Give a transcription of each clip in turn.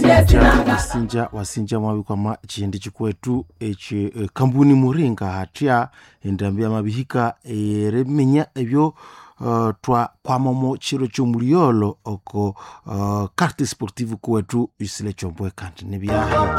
wasinja wasinja wasinja mwabikwama chindi chikwetu echi eh, kambuni muringa hatya endambi mabihika eriminya ebyo uh, twa kwamomo chiro chomuliolo oko uh, carte sportive kuwetu isile chombwe kandi nebyahayo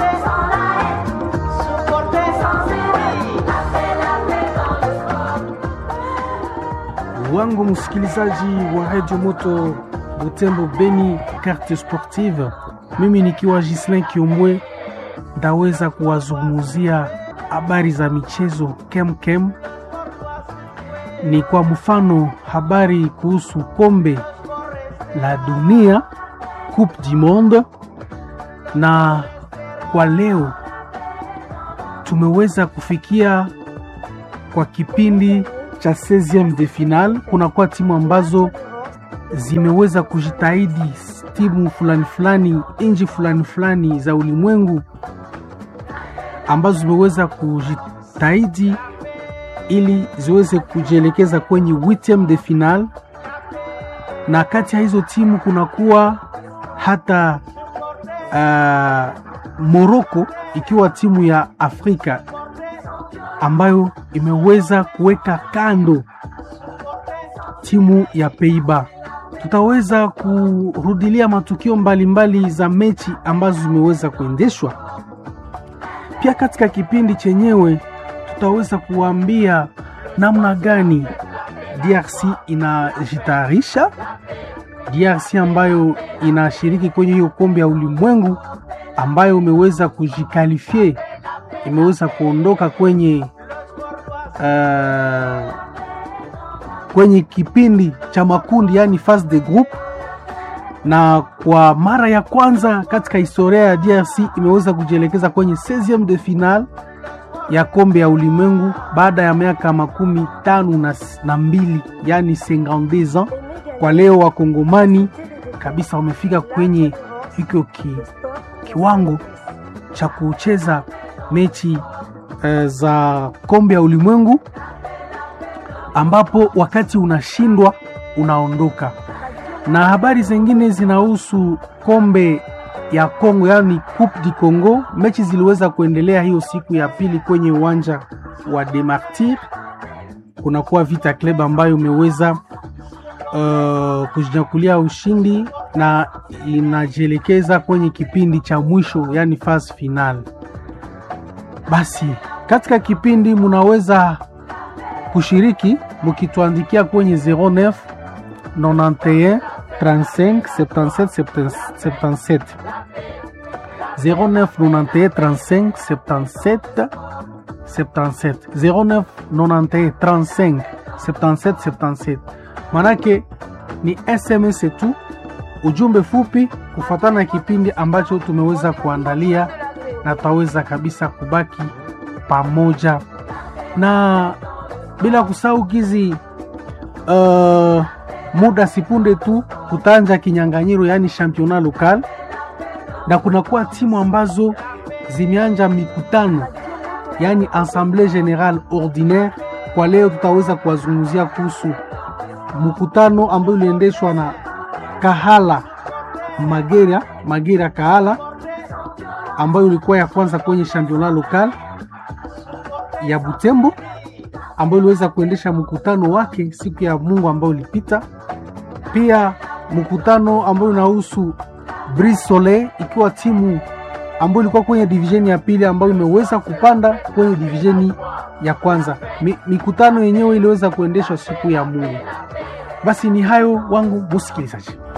wangu msikilizaji wa redio moto butembo beni carte sportive mimi nikiwa gislin kiombwe ndaweza kuwazungumzia habari za michezo kemkem ni kwa mfano habari kuhusu kombe la dunia coupe du monde na kwa leo tumeweza kufikia kwa kipindi cha 16 de final kunakuwa timu ambazo zimeweza kujitahidi timu fulani fulani nchi fulani fulani za ulimwengu ambazo zimeweza kujitahidi ili ziweze kujielekeza kwenye huitieme de final na kati ya hizo timu kunakuwa hata uh, moroko ikiwa timu ya afrika ambayo imeweza kuweka kando timu ya Peiba. Tutaweza kurudilia matukio mbalimbali mbali za mechi ambazo zimeweza kuendeshwa. Pia katika kipindi chenyewe tutaweza kuambia namna gani DRC inajitayarisha, DRC ambayo inashiriki kwenye hiyo kombe ya ulimwengu ambayo imeweza kujikalifie imeweza kuondoka kwenye uh, kwenye kipindi cha makundi yani phase de group, na kwa mara ya kwanza katika historia ya DRC imeweza kujielekeza kwenye 16 de final ya kombe ya ulimwengu baada ya miaka makumi tano na, na mbili yani 52 ans. Kwa leo wakongomani kabisa wamefika kwenye hiko ki, kiwango cha kucheza mechi uh, za kombe ya ulimwengu ambapo wakati unashindwa unaondoka. Na habari zingine zinahusu kombe ya Kongo, yani Coupe du Congo. Mechi ziliweza kuendelea hiyo siku ya pili kwenye uwanja wa Demartir. Kunakuwa Vita Club ambayo imeweza uh, kujinyakulia ushindi na inajielekeza kwenye kipindi cha mwisho, yani phase final. Basi katika kipindi munaweza kushiriki mukituandikia kwenye 09 91 35 77 77 09 91 35 77 77 09 91 35 77 77 manake ni SMS tu, ujumbe fupi kufatana na kipindi ambacho tumeweza kuandalia, na tutaweza kabisa kubaki pamoja na bila kusahau kizi uh, muda sipunde tu kutanja kinyanganyiro yani championnat local, na kunakuwa timu ambazo zimeanja mikutano yani assemblée générale ordinaire. Kwa leo tutaweza kuwazungumzia kuhusu mkutano ambayo uliendeshwa na Kahala Magera Magera Kahala, ambayo ilikuwa ya kwanza kwenye championnat local ya Butembo ambayo iliweza kuendesha mkutano wake siku ya Mungu ambayo ilipita. Pia mkutano ambao unahusu Brise Soleil ikiwa timu ambayo ilikuwa kwenye divisheni ya pili ambayo imeweza kupanda kwenye divisheni ya kwanza. Mi, mikutano yenyewe iliweza kuendeshwa siku ya Mungu. Basi ni hayo wangu musikilizaji.